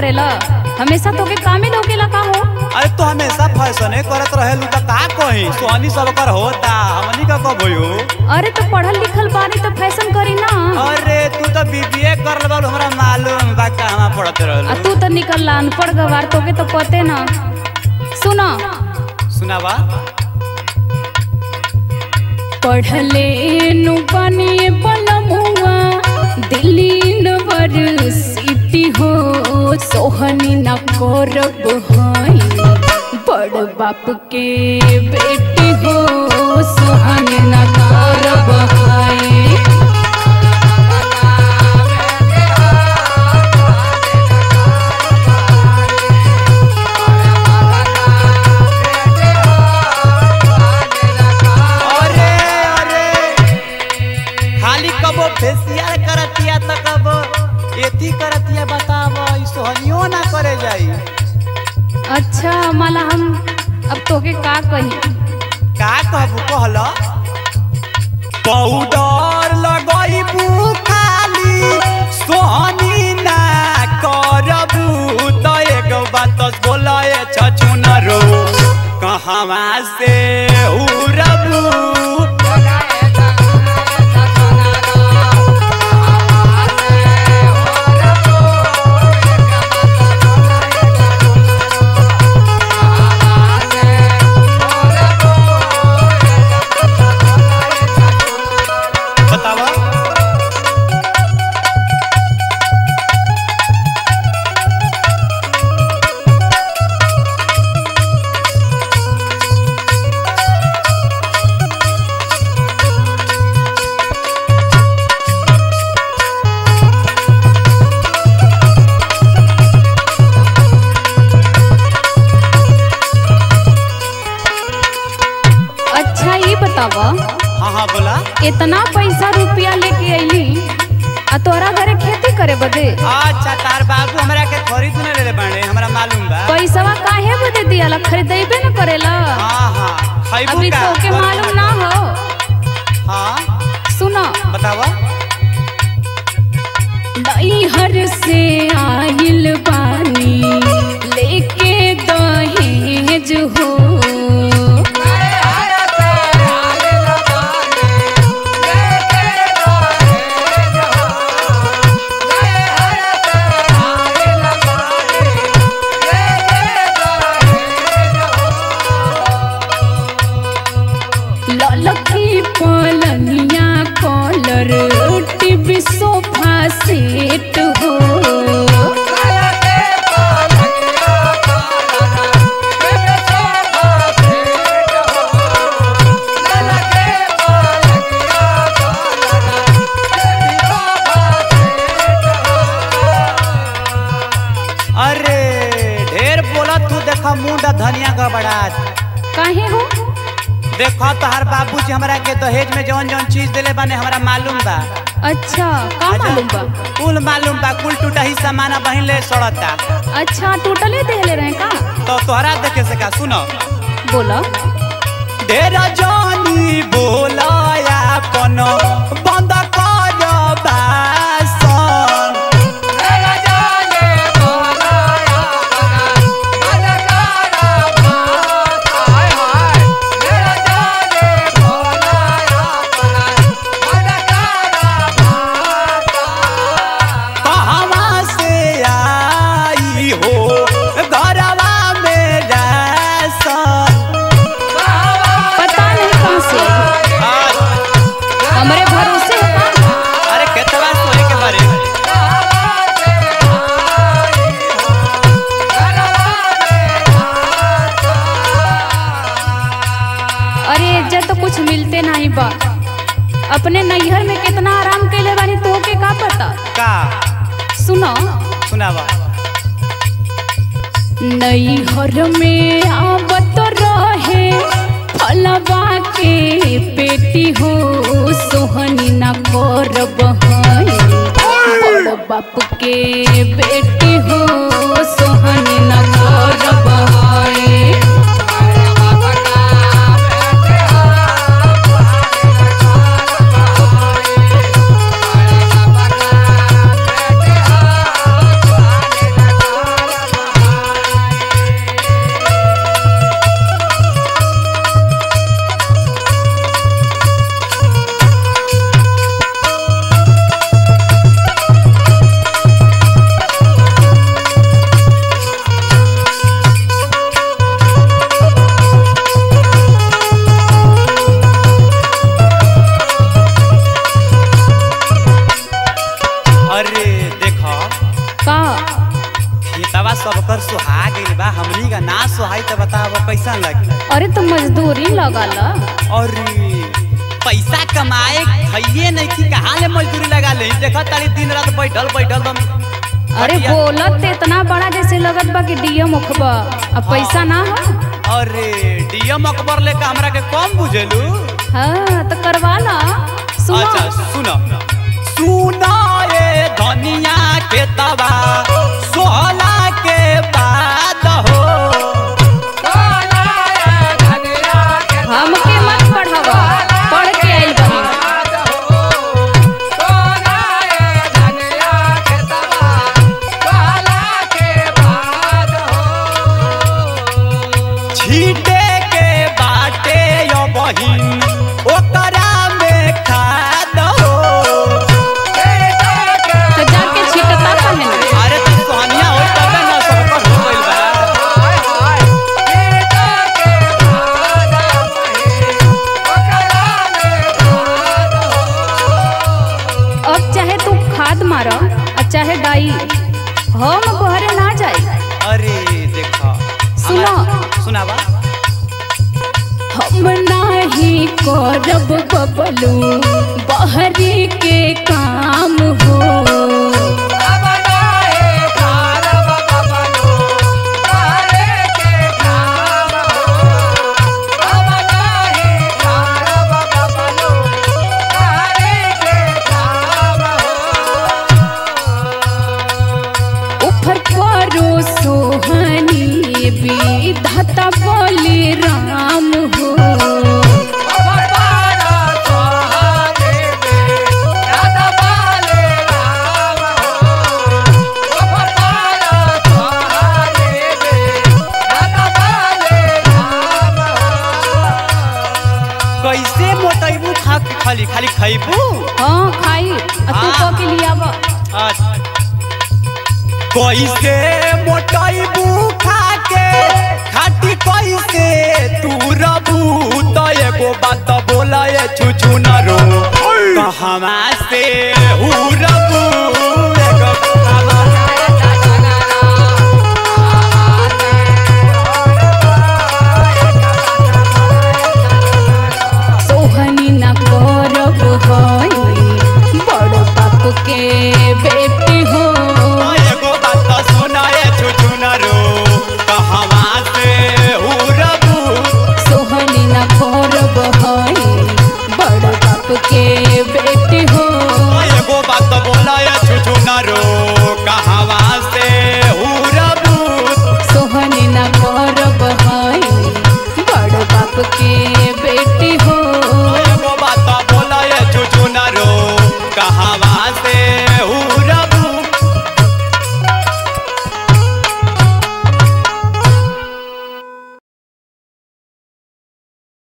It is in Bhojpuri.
करेला हमेशा तोके कामे लौकेला का हो अरे तो हमेशा फैशने करत रहेलू त का कही सोहनी सब कर होता हमनी का कब होयो अरे तो पढ़ल लिखल बानी तो फैशन करी ना अरे तू तो बीबीए कर लेबा हमरा मालूम बा कहां पढ़त आ रहलू तू तो निकल अनपढ़ गवार तोके तो पते ना सुना सुनावा पढ़ले नु बनिए पलमुआ दिल्ली यूनिवर्सिटी हो सोहनी न करब हई बड़ बाप के बेटी हो सोहनी न करब हई अरे अरे खाली कबो फेसियल करतिया त कबो एथी करतिया बताव ई सोहनियो ना करे जाई अच्छा माला हम अब तोके का कही का कहबू कहल पाउडर लगैबू खाली सोहनी ना करबू त एगो बात बोलए छछुनरो कहवा से उड़बू बतावा अच्छा ये बतावा हाँ हाँ बोला इतना पैसा रुपया लेके अइली आ तोरा घरे खेती करे बदे अच्छा तार बाबू हमरा के खरीद न ले बाड़े हमरा मालूम बा पैसवा काहे बदे दियाला खरीदेबे न करेला हाँ हाँ खैबू अभी का तोके मालूम ना हो हाँ सुनो बतावा नैहर से आइल बानी लेके दहेज हो ललकी पलनिया कॉलर टीवी सोफा सेट हो अरे ढेर बोला तू देखा मुंडा धनिया का बड़ा काहे हो देखो तोहार बाबूजी हमरा के दहेज में जौन जौन चीज देले बाने हमरा मालूम बा अच्छा का मालूम बा कुल मालूम बा कुल टूटा ही सामान बहिन ले सड़ता अच्छा टोटले देले रहे का तो तोहरा देखे से का सुनो बोला ढेर जानी बोला अपन बंद कर बासन कहवा से आई हो घरवा में रासन पता नहीं कहाँ से हमरे भरोसे हो का अरे केतवा सोए के बारे में अरे इज्जत तो कुछ मिलते नहीं बा अपने नैहर में कितना आराम कैले बानी तोके का पता का सुनो सुनावा नैहर में आवत रहे फलवा के पेटी हो सोहनी न करब हई बड़ बाप के बेटी हो सोहनी न करब हई का खेतवा सबकर सुहा गइल बा हमनी का ना सुहाई त बताव कैसन लगी अरे तो मजदूरी लगल और पैसा कमाए खइए नहीं कि कहाँ ले मजदूरी लगा ले देखा तारी दिन रात बैठल बैठल बम अरे खटिया- बोलत ते इतना बड़ा जैसे लगत बा कि डीएम मुखबा अब पैसा ना हो अरे डीएम अकबर लेके हमरा के कम बुझेलू हाँ तो करवा ला सुनो अच्छा सुनो सुना ये धनिया के तबा सोहला के बाद हो हमके मत पढ़ावा पढ़ के आइल बनी छीटे के बाटे यो बहिन ओकरा में खाद हो तो जाके छिटता पहन अरे तू सोनिया हो तबे ना सबकर हो गइल बा अब चाहे तू खाद मार और चाहे डाई हम बहरे ना जाई अरे देखो सुनो। सुनावा हम नाही करब बबलू बहरी के काम हो उफर परो सोहनी विधाता बोले राम हो कैसे मोटैबू खा के खाली खाली खैबू हाँ खाई आ तू हाँ। को के लिए आवा कैसे मोटैबू खा के खाटी कैसे तू रबू तो एगो बात बोला ये छुछु न रो कहवा से हु रबू